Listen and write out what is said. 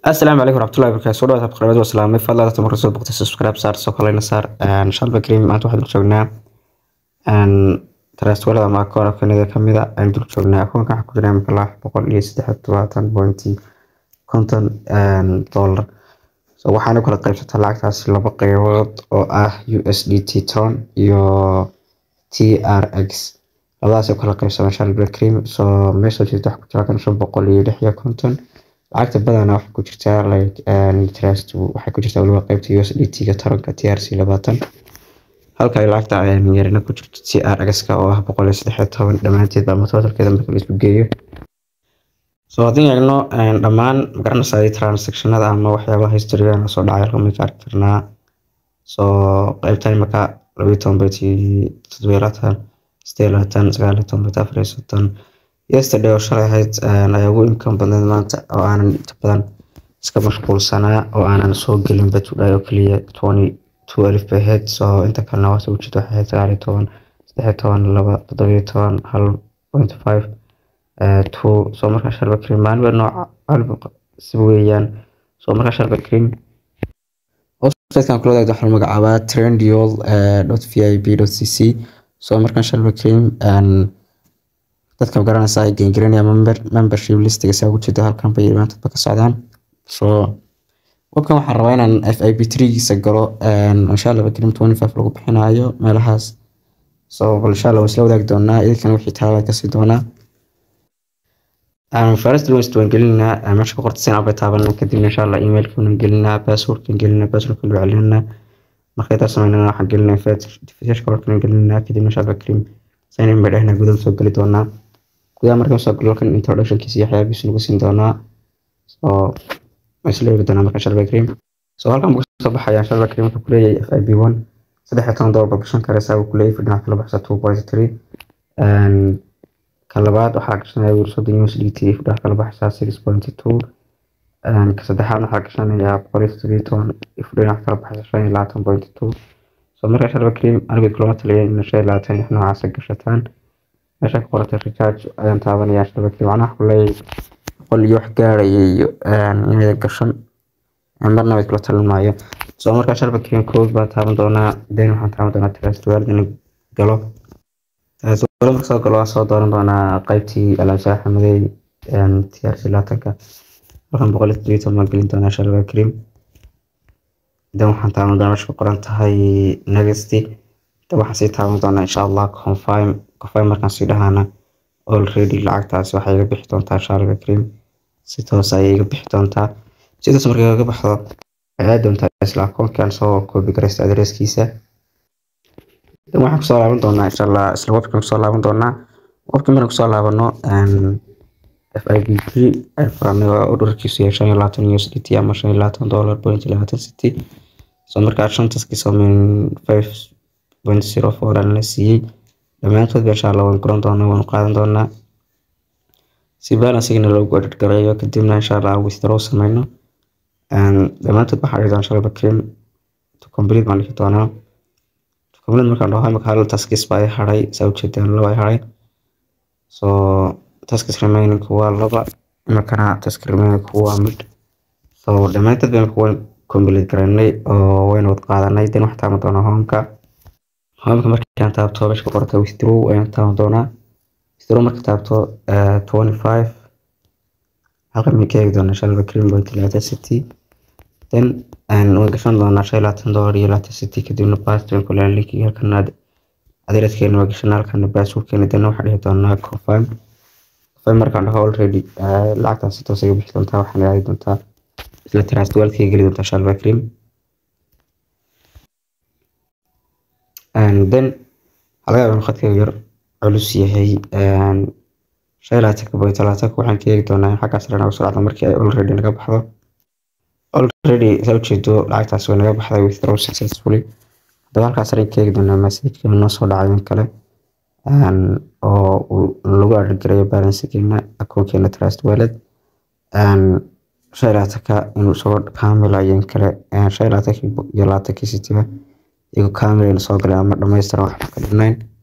asalaamu calaykum waraxmatullahi wabarakaatu soo dhawaad qaraabada waslaamay fadlan dadka marka soo boqtay subscribe saar soo kalena saar shalba kareem maanta waxaan dul joognaa trustwalada ama akoon kanada kamid a aan dul joognaa akoonka waxaa ku jira imika lix boqol iyo saddex todobaatan pointi konton dollar so waxaana kala qaybsataa lacagtaasi laba qeybood oo ah u s d t ton iyo t r x labadaas kala qaybsamaan shalba kareem so meesha jirta waxaa ku jira kan shan boqol iyo lix iyo konton lacagta badanaa waxaa ku jirtaa like trust waxay ku jirtaa waliba qaybta u s d t ga taranka t r c labaatan halka ay lacagta yarina ku jirto t r x ka oo ah boqol iyo saddex iyo toban dhammaanteed ama totalkeeda marka la isku geeyo so haddii eegno dhammaan magaranaysaa transactionada ama waxyaabaha historyga soo dhacay halka may ka arki karnaa so qaybtan imika labayo toban beti toddoba iyo labaatan siddeed iyo labaatan sagaal iyo toban beti afar iyo soddon yesterday oo shalay ahayd ayaa ugu imkaan badneed maanta oo aanan inta badan iska mashquulsanaa oo aanan soo gelin batudhay oo keliya twenty two alif bay ahayd so inta kalena waase ujeeda waxay ahayd sagaal iyo toban saddex iyo toban laba toddoba iyo toban hal point five two so markaa shalba cream maaliba nooca alba si weeyaan so markaa shalba cream websitekan kula wadaagda waxaa magacaabaa trendiol dot v i b dot c c so markaan shalba cream dadka magaranaysa ay gengarinaya membership listiga saa ugu jeeda halkan bay maantadba ka socdaan so webkan waxaan rabaa inaan f i b giisa galo insha allah bakrim twenty five lagu bixinayo meelahaas so bal insha allah waa isla wadaagi doonaa idinkana wixii taala kasii doonaa first lwest waan gelinaa meesha ku qorta sin bay taabanaa kadibna insha allah emailkan gelinaa passwordkan gelinaa passwordkan loo celinaa marka intaa sameynana waxaan gelinaa invitationka warkan gelinaa kadibna insha allah bakrim sign in bay dhehna gudaha soo geli doonaa gudaha markaan soo galo kan introductionkiisa iyo waxyaabihiisa nagu siin doonaa so isla eegi doonaa marka shalba cream so halkan buu kasoo baxaya shalba cream wuxuu kuleeyahay f i b one saddex iyo toban dollar baa gashan karaysaa buu kuleeyahay fidhinaca kala baxsa two point three ka labaad waxaa gashanaya wiil soddon u s d t fidhaca kala baxsa six point two ka saddexaad waxaa gashanaya boqol iyo toddobiyo toban fidhinaca kala baxsa shan iyo labaatan point two so marka shalba cream anigu kulama taliya in shan iyo labaatan lix noocaasa gashataan meesha ka qoratay recharge ayaan taabanaya shalba cream macnaha kuleeyahay boqol iyo wax gaaraya iyo inayda gashan marna way kula talin maayo so markaa shalba cream code baa taaban doonaa then waxaan taaban doonaa trustwaldan galo trustwal marka soo galo waan soo dooran doonaa qaybtii alaabsaha xamadey t r c laatanka halkan boqol iyo toddobiyo toban baan gelin doonaa shalba cream then waxaan taaban doonaa meesha ku qoran tahay negasty then waxaan sii taaban doonaa insha allah confirm confirm markaan sii dhahaana already lacagtaasi waxay iga bixi doontaa shalba cream si toos ayay iga bixi doontaa sidaas markay kaga baxdo waxay aadi doontaa isla akoonkan soo koobi garaysta adreeskiisa dan waxaan kusoo laaban doonaa insha allah isla webkan kusoo laaban doonaa webkan markaan kusoo laabano f i b g ay furanay oo dhurkiisu yahay shan iyo labaatan u s d t ama shan iyo labaatan dollar point labaatan city so markaa shantaskiisa min five point zero four aan la siiyey dhammaantood ba insha allah waan guran doonaa waan qaadan doonaa si balansigana loogu edit gareeyo kadibna insha allah withdraw sameyno dhammaantood waxaa dhihi doonaa shalba cream to complete baan dhihi doonaa to complete markaan dhaho imika hal taskis baa i haray saa ujeedaan laba i haray so taskis remaining waa laba imikana task remaining waa mid so dhammaantood ba imika waan complete gareynay oo wayna wad qaadanay then waxaan taaban doonaa homeka homeka markaan taabto meesha ku qorata withdraw ayaan taaban doonaa withdraw marka taabto twenty five halkan may ka eegi doonaa shalba cream point labaatan city then waan gashan doonaa shan iyo labaatan dollar iyo labaatan city kadibna bastin kulaan linkiga halkan adeeradkeena waa gashan halkan baaswordkeena dana waxaan dhihi doonaa confirm confirm markaan dhaho already lacagtaas si toos iga bixi doontaa waxaan aadi doontaa isla trust walkii geli doontaa shalba cream and then halaga yaabaa khadkayga yar culus yahay shan iyo labaatanka boy talaatanka waxaan ka eegi doonaa in xaggaas dhan ugu socda markii ay already naga baxdo already saa ujeedo lacagtaas way naga baxday withdraw successfully haddaba halkaas dhan ka eegi doonaa messageka noo soo dhacay in kale oo lagu argarayo balansigeena akoonkeena trust wallet shan iyo labaatanka inuu soo kaamilayo in kale shan iyo labaatanka iyo labaatankii sitiba iyagoo kaamil soo galay ama dhamaystiran waxba ka dhinayn